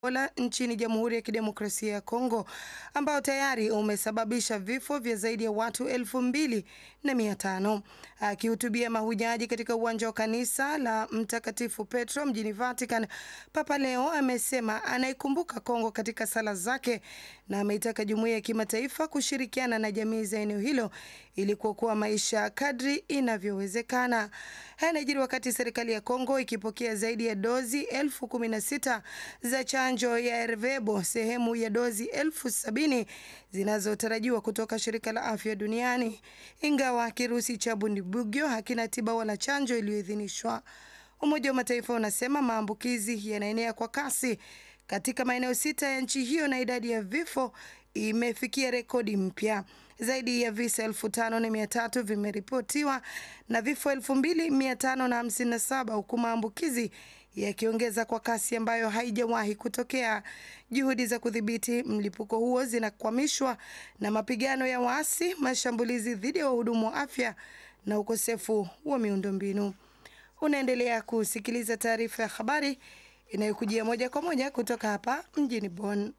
Ebola nchini Jamhuri ya Kidemokrasia ya Kongo ambao tayari umesababisha vifo vya zaidi ya watu elfu mbili na mia tano. Akihutubia mahujaji katika uwanja wa kanisa la Mtakatifu Petro mjini Vatican, Papa Leo amesema anaikumbuka Kongo katika sala zake na ameitaka jumuiya ya kimataifa kushirikiana na jamii za eneo hilo ili kuokoa maisha kadri inavyowezekana. Haya yanajiri wakati serikali ya Kongo ikipokea zaidi ya dozi elfu kumi na sita za chanjo ya Ervebo, sehemu ya dozi elfu sabini zinazotarajiwa kutoka shirika la afya duniani, ingawa kirusi cha Bundibugyo hakina tiba wala chanjo iliyoidhinishwa. Umoja wa Mataifa unasema maambukizi yanaenea kwa kasi katika maeneo sita ya nchi hiyo na idadi ya vifo imefikia rekodi mpya. Zaidi ya visa elfu tano na mia tatu vimeripotiwa na vifo elfu mbili mia tano na hamsini na saba huku maambukizi yakiongeza kwa kasi ambayo haijawahi kutokea. Juhudi za kudhibiti mlipuko huo zinakwamishwa na mapigano ya waasi, mashambulizi dhidi ya wahudumu wa afya na ukosefu wa miundombinu. Unaendelea kusikiliza taarifa ya habari inayokujia moja kwa moja kutoka hapa mjini Bonn.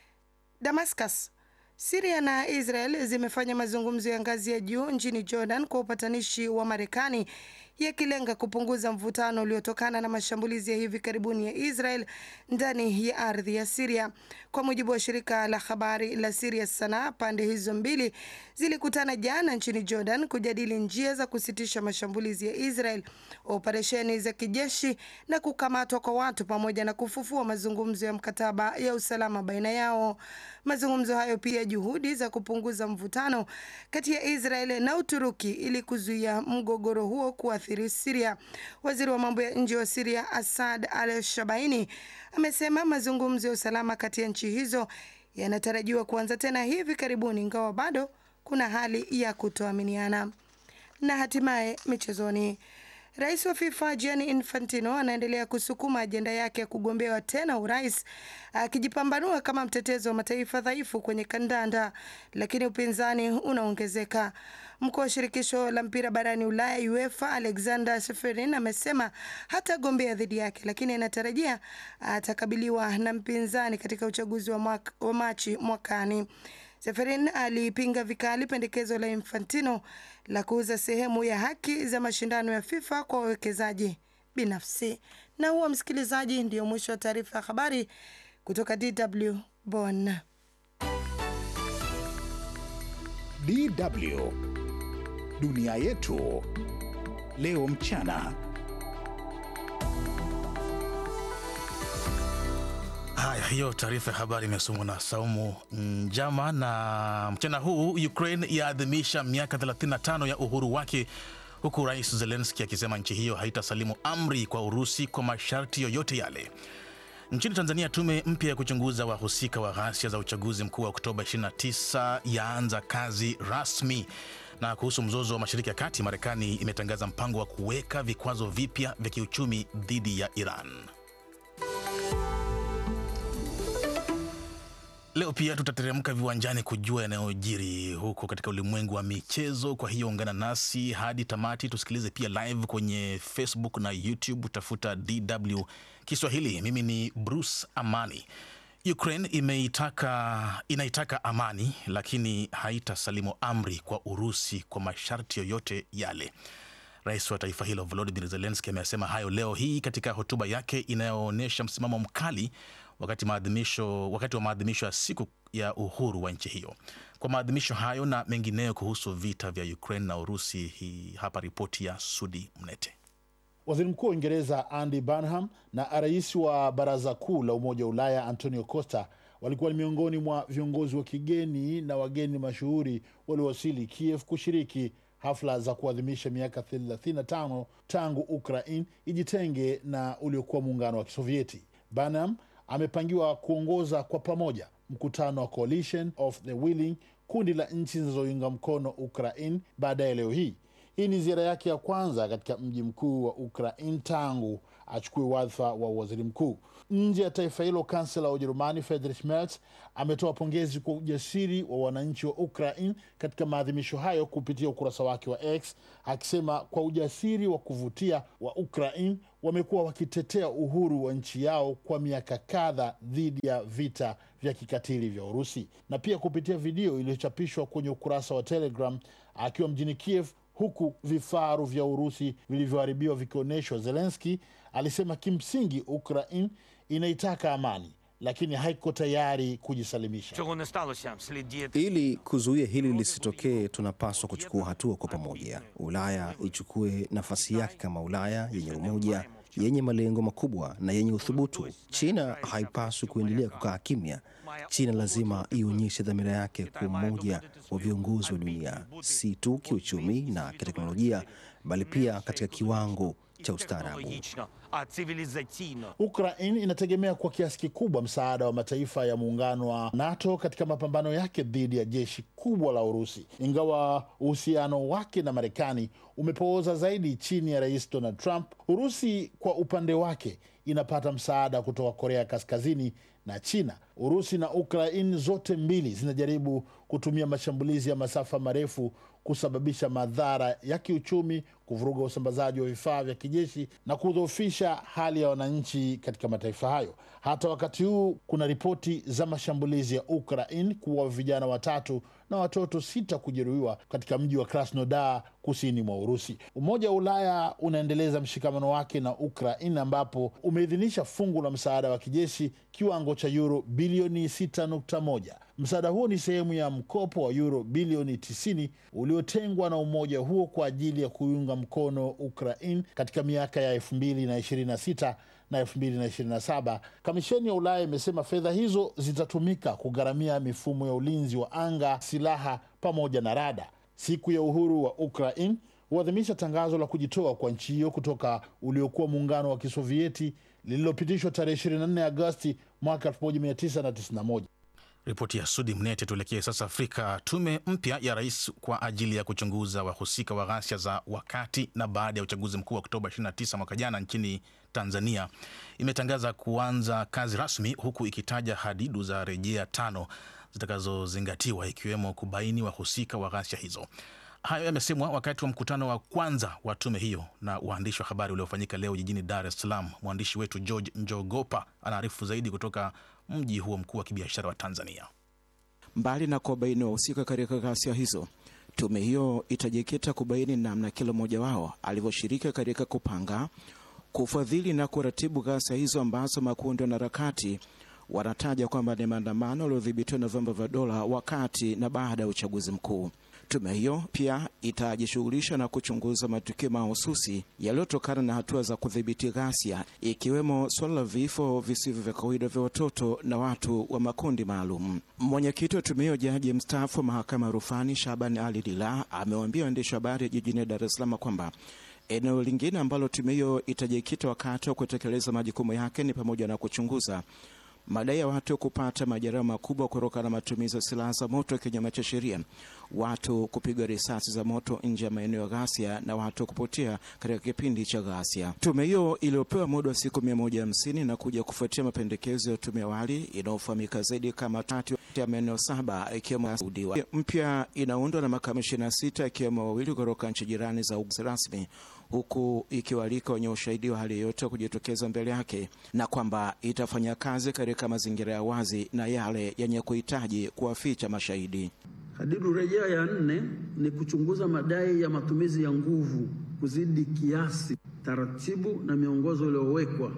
Damascus Siria na Israel zimefanya mazungumzo ya ngazi ya juu nchini Jordan kwa upatanishi wa Marekani yakilenga kupunguza mvutano uliotokana na mashambulizi ya hivi karibuni ya Israel ndani ya ardhi ya Siria. Kwa mujibu wa shirika la habari la Siria Sana, pande hizo mbili zilikutana jana nchini Jordan kujadili njia za kusitisha mashambulizi ya Israel, operesheni za kijeshi na kukamatwa kwa watu pamoja na kufufua mazungumzo ya mkataba ya usalama baina yao. Mazungumzo hayo pia juhudi za kupunguza mvutano kati ya Israel na Uturuki ili kuzuia mgogoro huo kuathiri Siria. Waziri wa mambo ya nje wa Siria Asad Al Shabaini amesema mazungumzo ya usalama kati ya nchi hizo yanatarajiwa kuanza tena hivi karibuni, ingawa bado kuna hali ya kutoaminiana. Na hatimaye michezoni. Rais wa FIFA Gianni Infantino anaendelea kusukuma ajenda yake ya kugombewa tena urais akijipambanua kama mtetezi wa mataifa dhaifu kwenye kandanda, lakini upinzani unaongezeka. Mkuu wa shirikisho la mpira barani Ulaya UEFA Alexander Seferin amesema hatagombea dhidi yake, lakini anatarajia atakabiliwa na mpinzani katika uchaguzi wa, mwaka, wa Machi mwakani. Seferin alipinga vikali pendekezo la Infantino la kuuza sehemu ya haki za mashindano ya FIFA kwa wawekezaji binafsi. Na huo, msikilizaji, ndio mwisho wa taarifa ya habari kutoka DW Bonn. DW Dunia Yetu Leo Mchana. Haya, hiyo taarifa ya habari imesomwa na Saumu Njama. Na mchana huu Ukraine yaadhimisha miaka 35 ya uhuru wake, huku Rais Zelenski akisema nchi hiyo haitasalimu amri kwa Urusi kwa masharti yoyote yale. Nchini Tanzania, tume mpya ya kuchunguza wahusika wa ghasia za uchaguzi mkuu wa Oktoba 29 yaanza kazi rasmi. Na kuhusu mzozo wa Mashariki ya Kati, Marekani imetangaza mpango wa kuweka vikwazo vipya vya kiuchumi dhidi ya Iran. Leo pia tutateremka viwanjani kujua yanayojiri huko katika ulimwengu wa michezo. Kwa hiyo ungana nasi hadi tamati, tusikilize pia live kwenye Facebook na YouTube, tafuta DW Kiswahili. Mimi ni Bruce Amani. Ukraine imeitaka, inaitaka amani lakini haitasalimu amri kwa Urusi kwa masharti yoyote yale. Rais wa taifa hilo Volodymyr Zelensky amesema hayo leo hii katika hotuba yake inayoonyesha msimamo mkali wakati maadhimisho wakati wa maadhimisho ya siku ya uhuru wa nchi hiyo. Kwa maadhimisho hayo na mengineyo kuhusu vita vya Ukraine na Urusi, hii hapa ripoti ya Sudi Mnete. Waziri Mkuu wa Uingereza Andy Burnham na rais wa Baraza Kuu la Umoja wa Ulaya Antonio Costa walikuwa ni miongoni mwa viongozi wa kigeni na wageni mashuhuri waliowasili Kiev kushiriki hafla za kuadhimisha miaka 35 tangu Ukraine ijitenge na uliokuwa muungano wa Kisovieti. Burnham amepangiwa kuongoza kwa pamoja mkutano wa Coalition of the Willing, kundi la nchi zinazounga mkono Ukraine baadaye leo hii. Hii ni ziara yake ya kwanza katika mji mkuu wa Ukraine tangu achukue wadhifa wa waziri mkuu. Nje ya taifa hilo, kansela wa Ujerumani Friedrich Merz ametoa pongezi kwa ujasiri wa wananchi wa Ukraine katika maadhimisho hayo kupitia ukurasa wake wa X, akisema kwa ujasiri wa kuvutia wa Ukraine wamekuwa wakitetea uhuru wa nchi yao kwa miaka kadha dhidi ya vita vya kikatili vya Urusi. Na pia kupitia video iliyochapishwa kwenye ukurasa wa Telegram akiwa mjini Kiev huku vifaru vya Urusi vilivyoharibiwa vikionyeshwa, Zelenski alisema kimsingi Ukraine inaitaka amani lakini haiko tayari kujisalimisha. Цього не сталося. Слід діяти. Ili kuzuia hili lisitokee, tunapaswa kuchukua hatua kwa pamoja. Ulaya ichukue nafasi yake kama Ulaya yenye umoja, yenye malengo makubwa na yenye uthubutu. China haipaswi kuendelea kukaa kimya. China lazima ionyeshe dhamira yake kwa umoja wa viongozi wa dunia, si tu kiuchumi na kiteknolojia, bali pia katika kiwango cha ustaarabu. Логічно, а цивілізаційно. Ukraine inategemea kwa kiasi kikubwa msaada wa mataifa ya muungano wa NATO katika mapambano yake dhidi ya jeshi kubwa la Urusi, ingawa uhusiano wake na Marekani umepooza zaidi chini ya Rais Donald Trump. Urusi kwa upande wake inapata msaada kutoka Korea Kaskazini na China. Urusi na Ukraine zote mbili zinajaribu kutumia mashambulizi ya masafa marefu kusababisha madhara ya kiuchumi, kuvuruga usambazaji wa vifaa vya kijeshi na kudhoofisha hali ya wananchi katika mataifa hayo. Hata wakati huu kuna ripoti za mashambulizi ya Ukraine kuwa vijana watatu na watoto sita kujeruhiwa katika mji wa Krasnodar kusini mwa Urusi. Umoja wa Ulaya unaendeleza mshikamano wake na Ukraine ambapo umeidhinisha fungu la msaada wa kijeshi kiwango cha euro bilioni 6.1. Msaada huo ni sehemu ya mkopo wa euro bilioni 90 uliotengwa na umoja huo kwa ajili ya kuiunga mkono Ukraine katika miaka ya 2026 na 2027. Kamisheni ya Ulaya imesema fedha hizo zitatumika kugharamia mifumo ya ulinzi wa anga, silaha pamoja na rada. Siku ya uhuru wa Ukraine huadhimisha tangazo la kujitoa kwa nchi hiyo kutoka uliokuwa muungano wa Kisovieti lililopitishwa tarehe 24 Agosti mwaka 1991. Ripoti ya Sudi Mnete. Tuelekee sasa Afrika. Tume mpya ya rais kwa ajili ya kuchunguza wahusika wa ghasia za wakati na baada ya uchaguzi mkuu wa Oktoba 29 mwaka jana nchini Tanzania imetangaza kuanza kazi rasmi, huku ikitaja hadidu za rejea tano zitakazozingatiwa ikiwemo kubaini wahusika wa ghasia hizo. Hayo yamesemwa wakati wa mkutano wa kwanza wa tume hiyo na waandishi wa habari uliofanyika leo jijini Dar es Salaam. Mwandishi wetu George Njogopa anaarifu zaidi kutoka mji huo mkuu wa kibiashara wa Tanzania. Mbali na kuwabaini wahusika katika ghasia hizo, tume hiyo itajikita kubaini namna kila mmoja wao alivyoshiriki katika kupanga, kufadhili na kuratibu ghasia hizo ambazo makundi ya wanaharakati wanataja kwamba ni maandamano yaliyodhibitiwa na vyombo vya dola wakati na baada ya uchaguzi mkuu. Tume hiyo pia itajishughulisha na kuchunguza matukio mahususi yaliyotokana na hatua za kudhibiti ghasia, ikiwemo suala la vifo visivyo vya kawaida vya watoto na watu wa makundi maalum. Mwenyekiti wa tume hiyo, jaji mstaafu wa mahakama ya rufani Shaban Ali Lila, amewaambia waandishi wa habari jijini Dar es Salaam kwamba eneo lingine ambalo tume hiyo itajikita wakati wa kutekeleza majukumu yake ni pamoja na kuchunguza madai ya watu kupata majeraha makubwa kutokana na matumizi ya silaha za moto kinyume cha sheria, watu kupigwa risasi za moto nje ya maeneo ya ghasia na watu kupotea katika kipindi cha ghasia. Tume hiyo iliyopewa muda wa siku mia moja hamsini na kuja kufuatia mapendekezo ya tume awali inayofahamika zaidi kama tatu ya maeneo saba ikiwemo Saudiwa. Mpya inaundwa na makamishina sita ikiwemo wawili kutoka nchi jirani za uguzi rasmi huku ikiwalika wenye ushahidi wa hali yoyote kujitokeza mbele yake na kwamba itafanya kazi katika mazingira ya wazi na yale yenye kuhitaji kuwaficha mashahidi. Hadidu rejea ya nne ni kuchunguza madai ya matumizi ya nguvu kuzidi kiasi, taratibu na miongozo iliyowekwa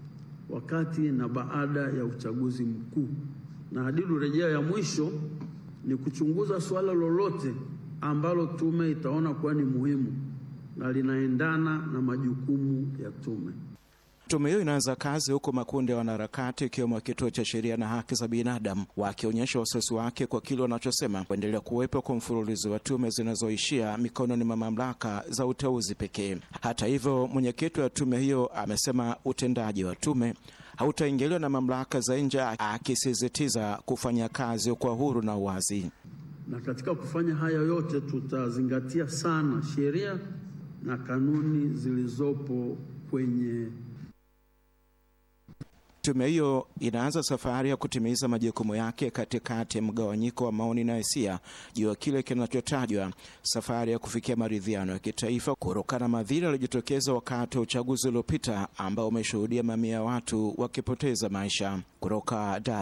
wakati na baada ya uchaguzi mkuu. Na hadidu rejea ya mwisho ni kuchunguza suala lolote ambalo tume itaona kuwa ni muhimu na linaendana na majukumu ya tume. Tume hiyo inaanza kazi huku makundi ya wanaharakati ikiwemo kituo cha sheria na haki za binadamu wakionyesha wasiwasi wake kwa kile wanachosema kuendelea kuwepo kwa mfululizo wa tume zinazoishia mikononi mwa mamlaka za uteuzi pekee. Hata hivyo, mwenyekiti wa tume hiyo amesema utendaji wa tume hautaingiliwa na mamlaka za nje, akisisitiza kufanya kazi kwa huru na uwazi. Na katika kufanya haya yote tutazingatia sana sheria na kanuni zilizopo kwenye Tume hiyo inaanza safari ya kutimiza majukumu yake katikati ya mgawanyiko wa maoni na hisia juu ya kile kinachotajwa safari ya kufikia maridhiano ya kitaifa kutokana na madhira yaliyojitokeza wakati wa uchaguzi uliopita ambao umeshuhudia mamia ya watu wakipoteza maisha. Kutoka